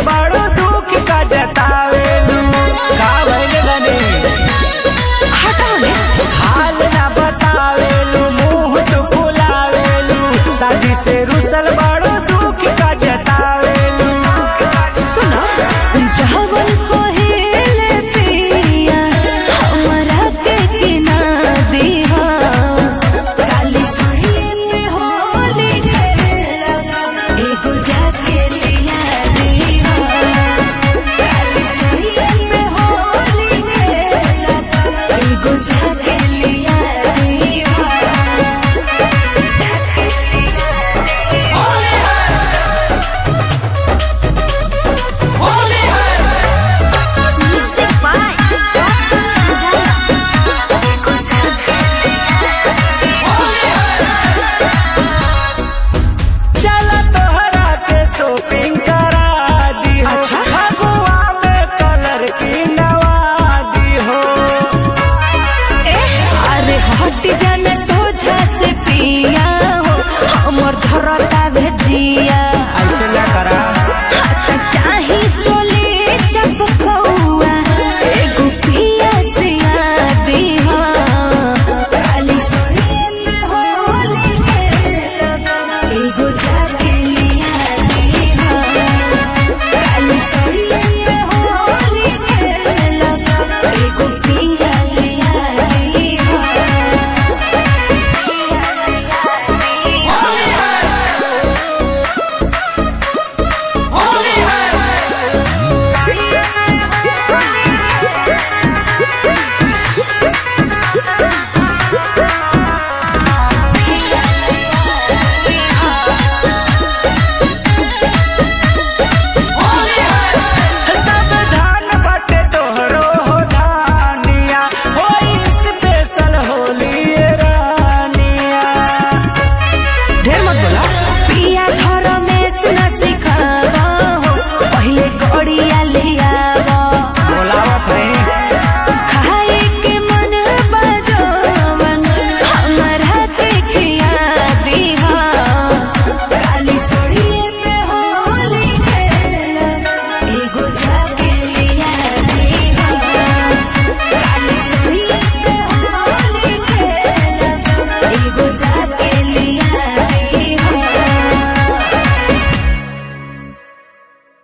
बड़ो दुख का जतावेलू का भइल गने हटाओ ने हाल ना बतावेलू मुंह तो फुलावेलू साजी से रुसल बड़ो दुख का जतावेलू सुनो जहवन कोहेले पिया हमरा के किना दिहा काली सही में होली खेला एगो जाके लिया दिहा काली सही में होली खेला एगो जाके लिया दिहा Music by Awesome Jaya. चल तोहरा के शॉपिंग करा दी हो अच्छा। फगुआ में कलर की नवादी हो अरे हट जाने सोझा से पिया हो हमर धरता भेजिया